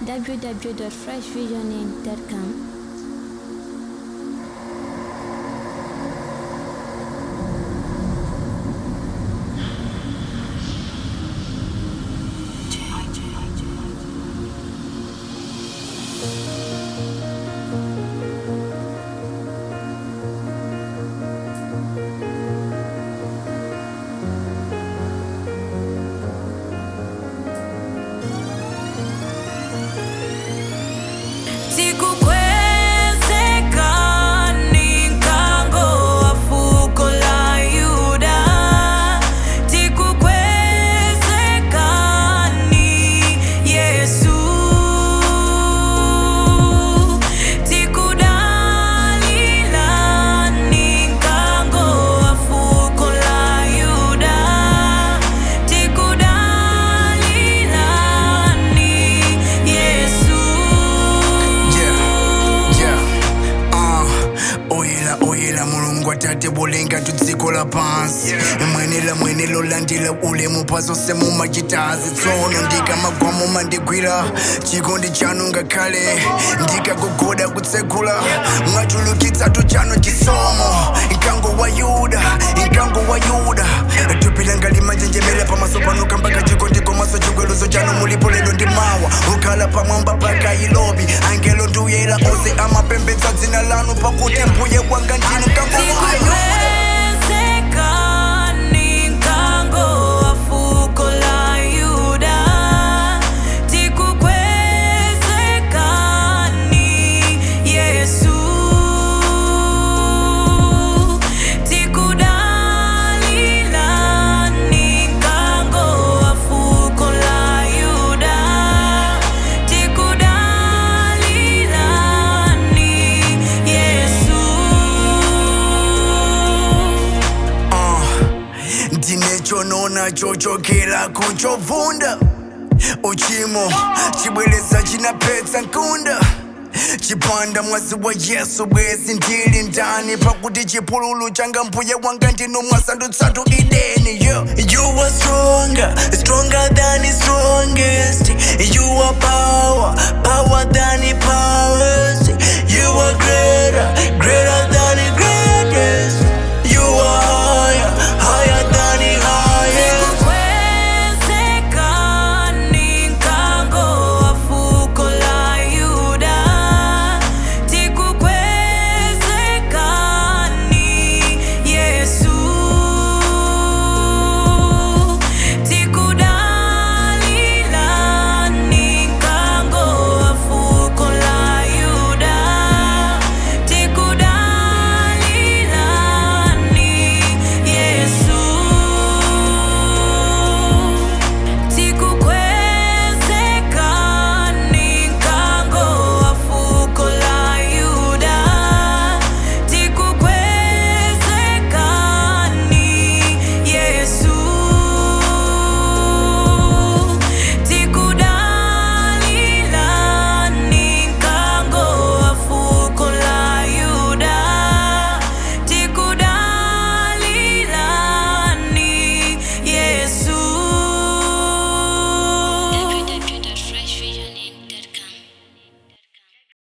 www.freshvisioning.com. Tikukwezekani nkango wa fuko la Yuda Tikukwezekani Yesu Tikudalilani nkango wa fuko la Yuda Tikudalilani Yesu Yeah, yeah, uh, oyera oyera mulungu atate bulenga tudziko la pansi mwenela mwenelo landila ulemu pazonse mumachitazi tsono ndikamagwamo mandigwira chikondi chanu ngakhale ndikagogoda kutsekula mwachulukitsatu chanu chisomo nkango wa yuda nkango wa yuda tupilanga limanjenjemera pamaso pano kambaka chikondi komaso chigweluzo chanu mulipo lero ndi mawa ukhala pamwamba paka ilobi angelo nduyera onse amapembedza dzina lanu pakuti mbuye wanga ndinu nkango wa yuda Tikukwezekani nkango wa fuko la Yuda Tikukwezekani Yesu Tikudalilani nkango wa fuko la Yuda Tikudalilani Yesu ndinechonona chochokera kuchovunda uchimo chibwereza chinapedza nkunda chipanda mwazi wa yesu bwezi ndili ndani pakuti chipululu changa mbuye wanga ndino mwasandutsatu ideni yo you are stronger stronger than the strongest you are power